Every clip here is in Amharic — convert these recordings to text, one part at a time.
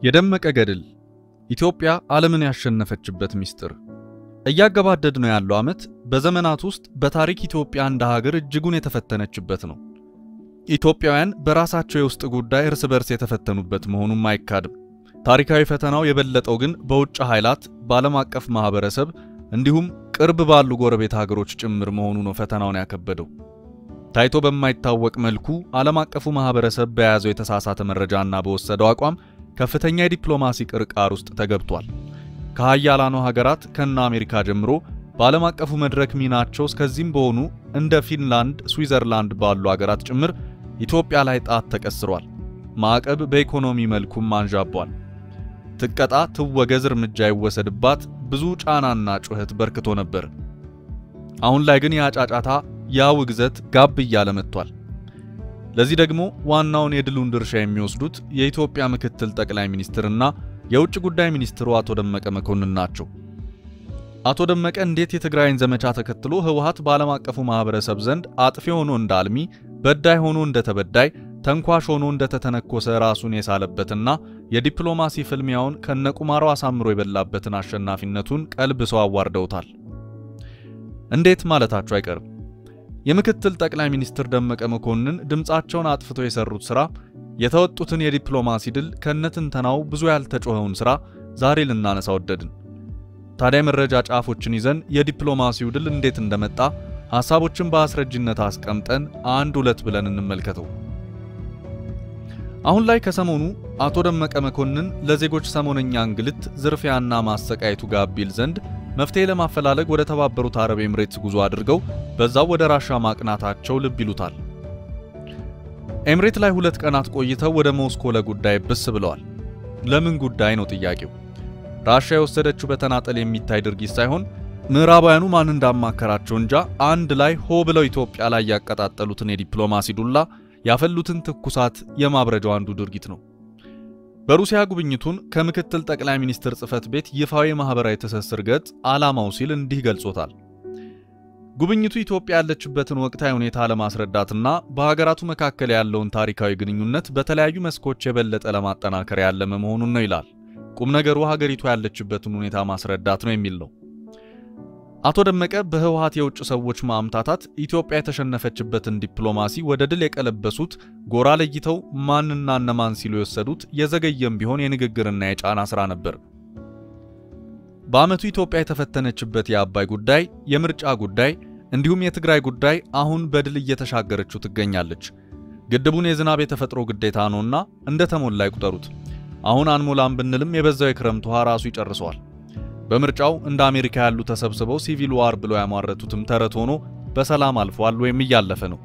የደመቀ ገድል ኢትዮጵያ ዓለምን ያሸነፈችበት ምስጢር። እያገባደድ ነው ያለው ዓመት በዘመናት ውስጥ በታሪክ ኢትዮጵያ እንደ ሀገር እጅጉን የተፈተነችበት ነው። ኢትዮጵያውያን በራሳቸው የውስጥ ጉዳይ እርስ በርስ የተፈተኑበት መሆኑም አይካድም። ታሪካዊ ፈተናው የበለጠው ግን በውጭ ኃይላት፣ በዓለም አቀፍ ማህበረሰብ እንዲሁም ቅርብ ባሉ ጎረቤት ሀገሮች ጭምር መሆኑ ነው ፈተናውን ያከበደው። ታይቶ በማይታወቅ መልኩ ዓለም አቀፉ ማህበረሰብ በያዘው የተሳሳተ መረጃና በወሰደው አቋም ከፍተኛ የዲፕሎማሲ ቅርቃር ውስጥ ተገብቷል። ከሀያላኑ ሀገራት ከነ አሜሪካ ጀምሮ በዓለም አቀፉ መድረክ ሚናቸው እስከዚህም በሆኑ እንደ ፊንላንድ፣ ስዊዘርላንድ ባሉ ሀገራት ጭምር ኢትዮጵያ ላይ ጣት ተቀስሯል። ማዕቀብ በኢኮኖሚ መልኩም አንዣቧል። ትቀጣ፣ ትወገዝ፣ እርምጃ ይወሰድባት ብዙ ጫናና ጩኸት በርክቶ ነበር። አሁን ላይ ግን ያ ጫጫታ፣ ያ ውግዘት ጋብ እያለ መጥቷል። ለዚህ ደግሞ ዋናውን የድሉን ድርሻ የሚወስዱት የኢትዮጵያ ምክትል ጠቅላይ ሚኒስትርና የውጭ ጉዳይ ሚኒስትሩ አቶ ደመቀ መኮንን ናቸው። አቶ ደመቀ እንዴት የትግራይን ዘመቻ ተከትሎ ህወሓት በዓለም አቀፉ ማህበረሰብ ዘንድ አጥፊ ሆኖ እንደ አልሚ፣ በዳይ ሆኖ እንደ ተበዳይ፣ ተንኳሽ ሆኖ እንደ ተተነኮሰ ራሱን የሳለበትና የዲፕሎማሲ ፍልሚያውን ከነቁማሩ አሳምሮ የበላበትን አሸናፊነቱን ቀልብሰው አዋርደውታል። እንዴት ማለታቸው አይቀርም። የምክትል ጠቅላይ ሚኒስትር ደመቀ መኮንን ድምፃቸውን አጥፍተው የሰሩት ሥራ የተወጡትን የዲፕሎማሲ ድል ከነትንተናው ብዙ ያልተጮኸውን ሥራ ዛሬ ልናነሳ ወደድን። ታዲያ መረጃ ጫፎችን ይዘን የዲፕሎማሲው ድል እንዴት እንደመጣ ሐሳቦችን በአስረጅነት አስቀምጠን አንድ ሁለት ብለን እንመልከተው። አሁን ላይ ከሰሞኑ አቶ ደመቀ መኮንን ለዜጎች ሰሞነኛ እንግልት፣ ዝርፊያና ማሰቃየቱ ጋብ ይል ዘንድ መፍትሄ ለማፈላለግ ወደ ተባበሩት አረብ ኤምሬትስ ጉዞ አድርገው በዛው ወደ ራሻ ማቅናታቸው ልብ ይሉታል። ኤምሬት ላይ ሁለት ቀናት ቆይተው ወደ ሞስኮ ለጉዳይ ብስ ብለዋል። ለምን ጉዳይ ነው ጥያቄው። ራሻ የወሰደችው በተናጠል የሚታይ ድርጊት ሳይሆን ምዕራባውያኑ ማን እንዳማከራቸው እንጃ አንድ ላይ ሆ ብለው ኢትዮጵያ ላይ ያቀጣጠሉትን የዲፕሎማሲ ዱላ ያፈሉትን ትኩሳት የማብረጃው አንዱ ድርጊት ነው። በሩሲያ ጉብኝቱን ከምክትል ጠቅላይ ሚኒስትር ጽህፈት ቤት ይፋዊ ማህበራዊ ትስስር ገጽ ዓላማው ሲል እንዲህ ገልጾታል። ጉብኝቱ ኢትዮጵያ ያለችበትን ወቅታዊ ሁኔታ ለማስረዳትና በሀገራቱ መካከል ያለውን ታሪካዊ ግንኙነት በተለያዩ መስኮች የበለጠ ለማጠናከር ያለመ መሆኑን ነው ይላል። ቁም ነገሩ ሀገሪቱ ያለችበትን ሁኔታ ማስረዳት ነው የሚል ነው። አቶ ደመቀ በህወሓት የውጭ ሰዎች ማምታታት ኢትዮጵያ የተሸነፈችበትን ዲፕሎማሲ ወደ ድል የቀለበሱት ጎራ ለይተው ማንና እነማን ሲሉ የወሰዱት የዘገየም ቢሆን የንግግርና የጫና ሥራ ነበር። በዓመቱ ኢትዮጵያ የተፈተነችበት የአባይ ጉዳይ፣ የምርጫ ጉዳይ እንዲሁም የትግራይ ጉዳይ አሁን በድል እየተሻገረችው ትገኛለች። ግድቡን የዝናብ የተፈጥሮ ግዴታ ነውና እንደ ተሞላ ይቁጠሩት። አሁን አንሞላም ብንልም የበዛው የክረምት ውሃ ራሱ ይጨርሰዋል። በምርጫው እንደ አሜሪካ ያሉ ተሰብስበው ሲቪል ዋር ብለው ያሟረቱትም ተረት ሆኖ በሰላም አልፏል ወይም እያለፈ ነው።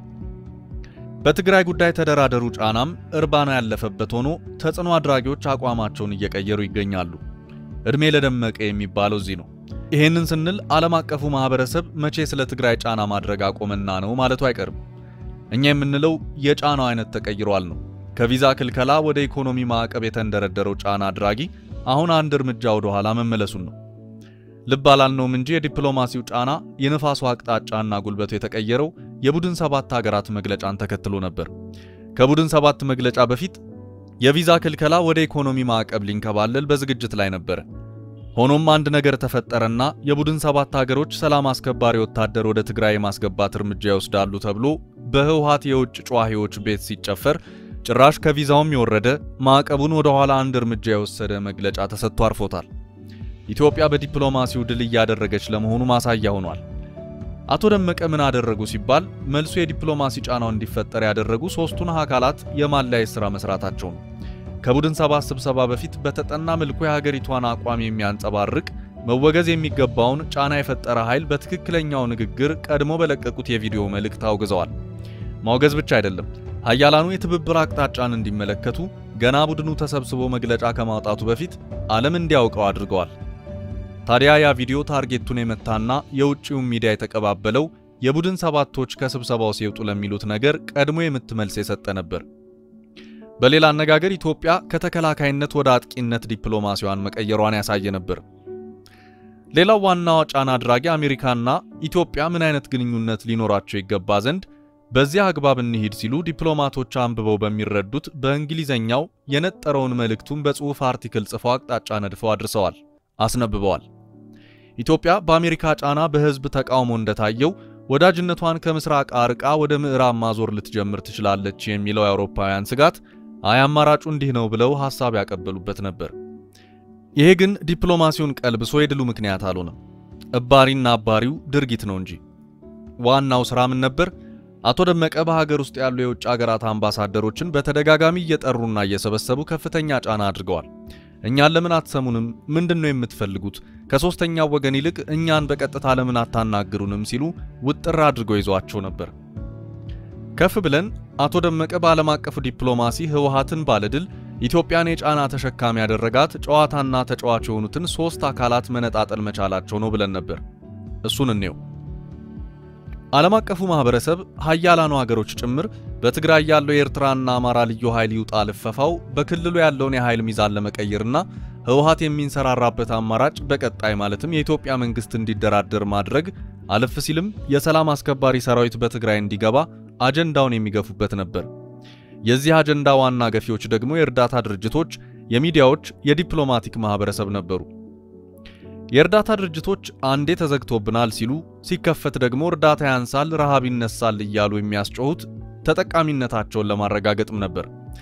በትግራይ ጉዳይ ተደራደሩ ጫናም እርባና ያለፈበት ሆኖ ተጽዕኖ አድራጊዎች አቋማቸውን እየቀየሩ ይገኛሉ። ዕድሜ ለደመቀ የሚባለው እዚህ ነው። ይሄንን ስንል ዓለም አቀፉ ማህበረሰብ መቼ ስለ ትግራይ ጫና ማድረግ አቆመና ነው ማለቱ አይቀርም። እኛ የምንለው የጫናው አይነት ተቀይሯል ነው። ከቪዛ ክልከላ ወደ ኢኮኖሚ ማዕቀብ የተንደረደረው ጫና አድራጊ አሁን አንድ እርምጃ ወደ ኋላ መመለሱን ነው። ልብ አላልነውም እንጂ የዲፕሎማሲው ጫና የነፋሱ አቅጣጫና ጉልበቱ የተቀየረው የቡድን ሰባት ሀገራት መግለጫን ተከትሎ ነበር። ከቡድን ሰባት መግለጫ በፊት የቪዛ ክልከላ ወደ ኢኮኖሚ ማዕቀብ ሊንከባለል በዝግጅት ላይ ነበረ። ሆኖም አንድ ነገር ተፈጠረና የቡድን ሰባት ሀገሮች ሰላም አስከባሪ ወታደር ወደ ትግራይ የማስገባት እርምጃ ይወስዳሉ ተብሎ በህወሓት የውጭ ጨዋሂዎች ቤት ሲጨፈር ጭራሽ ከቪዛውም የወረደ ማዕቀቡን ወደ ኋላ አንድ እርምጃ የወሰደ መግለጫ ተሰጥቶ አርፎታል። ኢትዮጵያ በዲፕሎማሲው ድል እያደረገች ለመሆኑ ማሳያ ሆኗል። አቶ ደመቀ ምን አደረጉ ሲባል መልሱ የዲፕሎማሲ ጫናው እንዲፈጠር ያደረጉ ሶስቱን አካላት የማለያየት ሥራ መስራታቸው ነው። ከቡድን ሰባት ስብሰባ በፊት በተጠና መልኩ የሀገሪቷን አቋም የሚያንጸባርቅ መወገዝ የሚገባውን ጫና የፈጠረ ኃይል በትክክለኛው ንግግር ቀድሞ በለቀቁት የቪዲዮ መልእክት አውግዘዋል። ማውገዝ ብቻ አይደለም ሀያላኑ የትብብር አቅጣጫን እንዲመለከቱ ገና ቡድኑ ተሰብስቦ መግለጫ ከማውጣቱ በፊት ዓለም እንዲያውቀው አድርገዋል። ታዲያ ያ ቪዲዮ ታርጌቱን የመታና የውጭውን ሚዲያ የተቀባበለው የቡድን ሰባቶች ከስብሰባው ሲወጡ ለሚሉት ነገር ቀድሞ የምትመልስ የሰጠ ነበር። በሌላ አነጋገር ኢትዮጵያ ከተከላካይነት ወደ አጥቂነት ዲፕሎማሲዋን መቀየሯን ያሳየ ነበር። ሌላው ዋናው ጫና አድራጊ አሜሪካና ኢትዮጵያ ምን አይነት ግንኙነት ሊኖራቸው ይገባ ዘንድ በዚያ አግባብ እንሂድ ሲሉ ዲፕሎማቶች አንብበው በሚረዱት በእንግሊዘኛው የነጠረውን መልእክቱን በጽሑፍ አርቲክል ጽፈው አቅጣጫ ነድፈው አድርሰዋል፣ አስነብበዋል። ኢትዮጵያ በአሜሪካ ጫና በሕዝብ ተቃውሞ እንደታየው ወዳጅነቷን ከምስራቅ አርቃ ወደ ምዕራብ ማዞር ልትጀምር ትችላለች የሚለው የአውሮፓውያን ስጋት አይ አማራጩ እንዲህ ነው ብለው ሐሳብ ያቀበሉበት ነበር። ይሄ ግን ዲፕሎማሲውን ቀልብሶ የድሉ ምክንያት አልሆነም። እባሪና አባሪው ድርጊት ነው እንጂ ዋናው ሥራ ምን ነበር? አቶ ደመቀ በሀገር ውስጥ ያሉ የውጭ ሀገራት አምባሳደሮችን በተደጋጋሚ እየጠሩና እየሰበሰቡ ከፍተኛ ጫና አድርገዋል። እኛን ለምን አትሰሙንም? ምንድን ነው የምትፈልጉት? ከሦስተኛው ወገን ይልቅ እኛን በቀጥታ ለምን አታናግሩንም? ሲሉ ውጥር አድርገው ይዟቸው ነበር። ከፍ ብለን አቶ ደመቀ በዓለም አቀፉ ዲፕሎማሲ ህወሓትን ባለድል ኢትዮጵያን የጫና ተሸካሚ ያደረጋት ጨዋታና ተጫዋች የሆኑትን ሦስት አካላት መነጣጠል መቻላቸው ነው ብለን ነበር። እሱን እንየው። ዓለም አቀፉ ማህበረሰብ ሀያላኑ ሀገሮች ጭምር በትግራይ ያለው የኤርትራና አማራ ልዩ ኃይል ይውጣ ልፈፋው በክልሉ ያለውን የኃይል ሚዛን ለመቀየርና ህወሓት የሚንሰራራበት አማራጭ በቀጣይ ማለትም የኢትዮጵያ መንግስት እንዲደራደር ማድረግ አለፍ ሲልም የሰላም አስከባሪ ሰራዊት በትግራይ እንዲገባ አጀንዳውን የሚገፉበት ነበር። የዚህ አጀንዳ ዋና ገፊዎች ደግሞ የእርዳታ ድርጅቶች፣ የሚዲያዎች፣ የዲፕሎማቲክ ማህበረሰብ ነበሩ። የእርዳታ ድርጅቶች አንዴ ተዘግቶብናል ሲሉ ሲከፈት ደግሞ እርዳታ ያንሳል፣ ረሃብ ይነሳል እያሉ የሚያስጮሁት ተጠቃሚነታቸውን ለማረጋገጥም ነበር።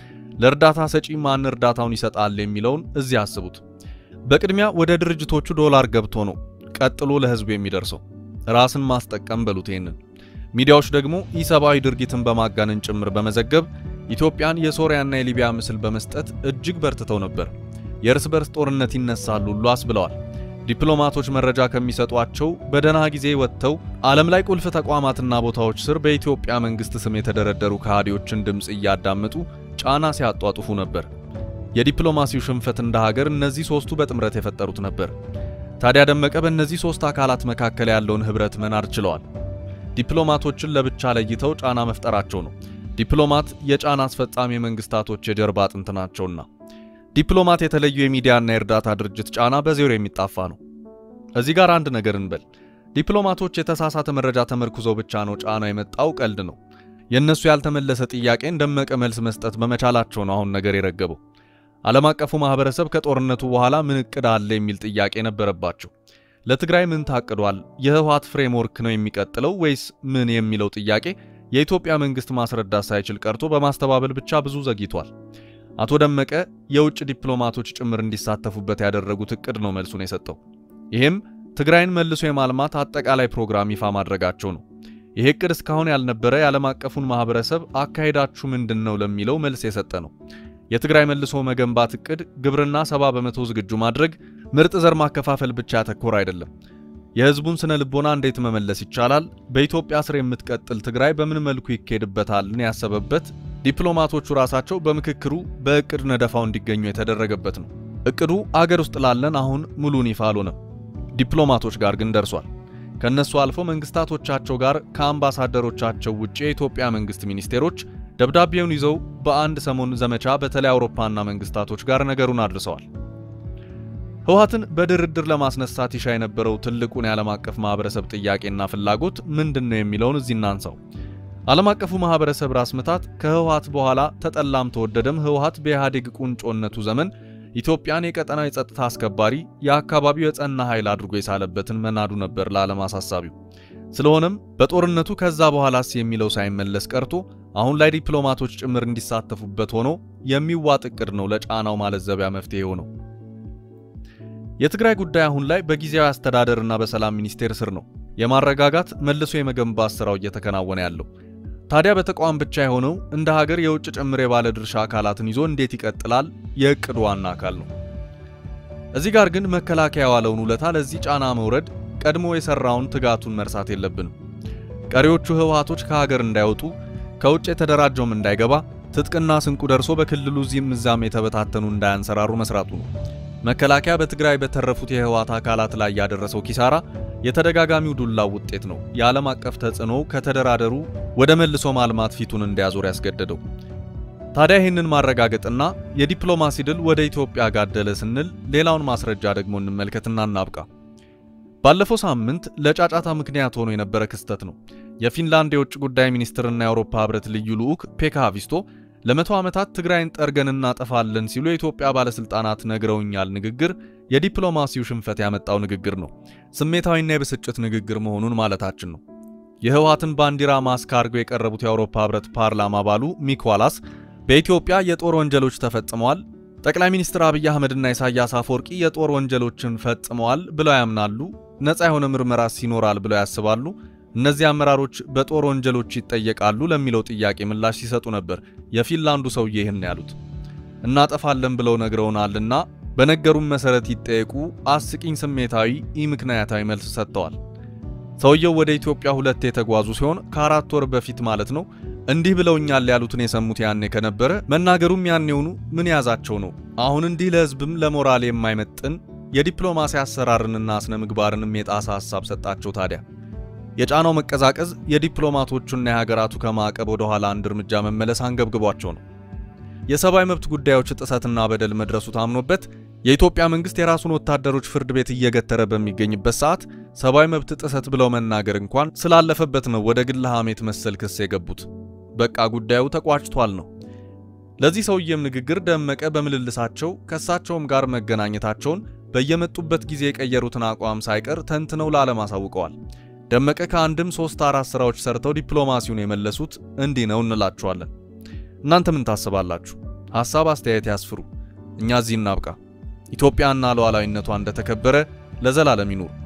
ለእርዳታ ሰጪ ማን እርዳታውን ይሰጣል የሚለውን እዚህ አስቡት። በቅድሚያ ወደ ድርጅቶቹ ዶላር ገብቶ ነው ቀጥሎ ለህዝቡ የሚደርሰው። ራስን ማስጠቀም በሉት ይሄንን። ሚዲያዎች ደግሞ ኢሰብአዊ ድርጊትን በማጋነን ጭምር በመዘገብ ኢትዮጵያን የሶሪያና የሊቢያ ምስል በመስጠት እጅግ በርትተው ነበር። የእርስ በርስ ጦርነት ይነሳል ሁሉ አስብለዋል። ዲፕሎማቶች መረጃ ከሚሰጧቸው በደህና ጊዜ ወጥተው ዓለም ላይ ቁልፍ ተቋማትና ቦታዎች ስር በኢትዮጵያ መንግስት ስም የተደረደሩ ከሃዲዎችን ድምፅ እያዳመጡ ጫና ሲያጧጡፉ ነበር። የዲፕሎማሲው ሽንፈት እንደ ሀገር እነዚህ ሶስቱ በጥምረት የፈጠሩት ነበር። ታዲያ ደመቀ በእነዚህ ሶስት አካላት መካከል ያለውን ህብረት መናድ ችለዋል። ዲፕሎማቶችን ለብቻ ለይተው ጫና መፍጠራቸው ነው። ዲፕሎማት የጫና አስፈጻሚ መንግስታቶች የጀርባ አጥንት ናቸውና ዲፕሎማት የተለዩ የሚዲያና የእርዳታ ድርጅት ጫና በዜሮ የሚጣፋ ነው። እዚህ ጋር አንድ ነገር እንበል። ዲፕሎማቶች የተሳሳተ መረጃ ተመርኩዘው ብቻ ነው ጫና የመጣው ቀልድ ነው። የእነሱ ያልተመለሰ ጥያቄን ደመቀ መልስ መስጠት በመቻላቸው ነው አሁን ነገር የረገበው። ዓለም አቀፉ ማህበረሰብ ከጦርነቱ በኋላ ምን እቅድ አለ የሚል ጥያቄ ነበረባቸው። ለትግራይ ምን ታቅዷል? የህወሓት ፍሬምወርክ ነው የሚቀጥለው ወይስ ምን የሚለው ጥያቄ የኢትዮጵያ መንግስት ማስረዳት ሳይችል ቀርቶ በማስተባበል ብቻ ብዙ ዘግይቷል። አቶ ደመቀ የውጭ ዲፕሎማቶች ጭምር እንዲሳተፉበት ያደረጉት እቅድ ነው መልሱን የሰጠው። ይህም ትግራይን መልሶ የማልማት አጠቃላይ ፕሮግራም ይፋ ማድረጋቸው ነው። ይህ እቅድ እስካሁን ያልነበረ የዓለም አቀፉን ማህበረሰብ አካሄዳችሁ ምንድን ነው ለሚለው መልስ የሰጠ ነው። የትግራይ መልሶ መገንባት እቅድ ግብርና ሰባ በመቶ ዝግጁ ማድረግ፣ ምርጥ ዘር ማከፋፈል ብቻ ያተኮረ አይደለም። የህዝቡን ስነ ልቦና እንዴት መመለስ ይቻላል፣ በኢትዮጵያ ስር የምትቀጥል ትግራይ በምን መልኩ ይካሄድበታልን ያሰበበት ዲፕሎማቶቹ ራሳቸው በምክክሩ በእቅድ ነደፋው እንዲገኙ የተደረገበት ነው። እቅዱ አገር ውስጥ ላለን አሁን ሙሉን ይፋ አልሆነም። ዲፕሎማቶች ጋር ግን ደርሷል። ከነሱ አልፎ መንግስታቶቻቸው ጋር ከአምባሳደሮቻቸው ውጭ የኢትዮጵያ መንግስት ሚኒስቴሮች ደብዳቤውን ይዘው በአንድ ሰሞን ዘመቻ በተለይ አውሮፓና መንግስታቶች ጋር ነገሩን አድርሰዋል። ህወሓትን በድርድር ለማስነሳት ይሻ የነበረው ትልቁን የዓለም አቀፍ ማህበረሰብ ጥያቄና ፍላጎት ምንድን ነው የሚለውን እዚህ እናንሳው። ዓለም አቀፉ ማህበረሰብ ራስ ምታት ከህወሓት በኋላ ተጠላም ተወደደም ህወሓት በኢህአዴግ ቁንጮነቱ ዘመን ኢትዮጵያን የቀጠናው የጸጥታ አስከባሪ የአካባቢው የጸና ኃይል አድርጎ የሳለበትን መናዱ ነበር ለዓለም አሳሳቢው። ስለሆነም በጦርነቱ ከዛ በኋላስ የሚለው ሳይመለስ ቀርቶ አሁን ላይ ዲፕሎማቶች ጭምር እንዲሳተፉበት ሆኖ የሚዋጥ እቅድ ነው ለጫናው ማለዘቢያ መፍትሄ ሆነው። የትግራይ ጉዳይ አሁን ላይ በጊዜያዊ አስተዳደርና በሰላም ሚኒስቴር ስር ነው የማረጋጋት መልሶ የመገንባት ስራው እየተከናወነ ያለው። ታዲያ በተቋም ብቻ የሆነው እንደ ሀገር የውጭ ጭምር የባለ ድርሻ አካላትን ይዞ እንዴት ይቀጥላል የእቅዱ ዋና አካል ነው። እዚህ ጋር ግን መከላከያ የዋለውን ውለታ ለዚህ ጫና መውረድ ቀድሞ የሰራውን ትጋቱን መርሳት የለብንም። ቀሪዎቹ ህወሓቶች ከሀገር እንዳይወጡ ከውጭ የተደራጀውም እንዳይገባ ትጥቅና ስንቁ ደርሶ በክልሉ እዚህም እዛም የተበታተኑ እንዳያንሰራሩ መስራቱ ነው። መከላከያ በትግራይ በተረፉት የህወሓት አካላት ላይ ያደረሰው ኪሳራ የተደጋጋሚው ዱላ ውጤት ነው። የዓለም አቀፍ ተጽዕኖ ከተደራደሩ ወደ መልሶ ማልማት ፊቱን እንዲያዞር ያስገደደው። ታዲያ ይህንን ማረጋገጥና የዲፕሎማሲ ድል ወደ ኢትዮጵያ ጋደለ ስንል ሌላውን ማስረጃ ደግሞ እንመልከትና እናብቃ። ባለፈው ሳምንት ለጫጫታ ምክንያት ሆኖ የነበረ ክስተት ነው። የፊንላንድ የውጭ ጉዳይ ሚኒስትርና የአውሮፓ ህብረት ልዩ ልዑክ ፔካ ሃቪስቶ ለመቶ ዓመታት ትግራይን ጠርገን እናጠፋለን ሲሉ የኢትዮጵያ ባለሥልጣናት ነግረውኛል ንግግር የዲፕሎማሲው ሽንፈት ያመጣው ንግግር ነው። ስሜታዊና የብስጭት ንግግር መሆኑን ማለታችን ነው። የህወሓትን ባንዲራ ማስክ አድርገው የቀረቡት የአውሮፓ ህብረት ፓርላማ አባሉ ሚክ ዋላስ በኢትዮጵያ የጦር ወንጀሎች ተፈጽመዋል፣ ጠቅላይ ሚኒስትር አብይ አህመድና ኢሳያስ አፈወርቂ የጦር ወንጀሎችን ፈጽመዋል ብለው ያምናሉ፣ ነፃ የሆነ ምርመራስ ይኖራል ብለው ያስባሉ፣ እነዚህ አመራሮች በጦር ወንጀሎች ይጠየቃሉ ለሚለው ጥያቄ ምላሽ ሲሰጡ ነበር የፊንላንዱ ሰውዬ ይህን ያሉት። እናጠፋለን ብለው ነግረውናልና በነገሩም መሰረት ይጠየቁ አስቂኝ ስሜታዊ ኢምክንያታዊ መልስ ሰጥተዋል። ሰውየው ወደ ኢትዮጵያ ሁለት የተጓዙ ሲሆን ከአራት ወር በፊት ማለት ነው። እንዲህ ብለውኛል ያሉትን የሰሙት ያኔ ከነበረ መናገሩም ያኔውኑ ምን ያዛቸው ነው። አሁን እንዲህ ለህዝብም ለሞራል የማይመጥን የዲፕሎማሲ አሰራርንና ስነ ምግባርንም የጣሰ ሐሳብ ሰጣቸው። ታዲያ የጫናው መቀዛቀዝ የዲፕሎማቶቹና የሀገራቱ ከማዕቀብ ወደ ኋላ አንድ እርምጃ መመለስ አንገብግቧቸው ነው። የሰብአዊ መብት ጉዳዮች ጥሰትና በደል መድረሱ ታምኖበት የኢትዮጵያ መንግስት የራሱን ወታደሮች ፍርድ ቤት እየገተረ በሚገኝበት ሰዓት ሰብአዊ መብት ጥሰት ብለው መናገር እንኳን ስላለፈበት ነው ወደ ግል ሐሜት መሰል ክስ የገቡት። በቃ ጉዳዩ ተቋጭቷል ነው። ለዚህ ሰውዬም ንግግር ደመቀ በምልልሳቸው ከእሳቸውም ጋር መገናኘታቸውን በየመጡበት ጊዜ የቀየሩትን አቋም ሳይቀር ተንትነው ለዓለም አሳውቀዋል። ደመቀ ከአንድም ሶስት አራት ስራዎች ሰርተው ዲፕሎማሲውን የመለሱት እንዲህ ነው እንላችኋለን። እናንተ ምን ታስባላችሁ? ሐሳብ አስተያየት ያስፍሩ። እኛ እዚህ እናብቃ። ኢትዮጵያና ሉዓላዊነቷ እንደተከበረ ለዘላለም ይኑር።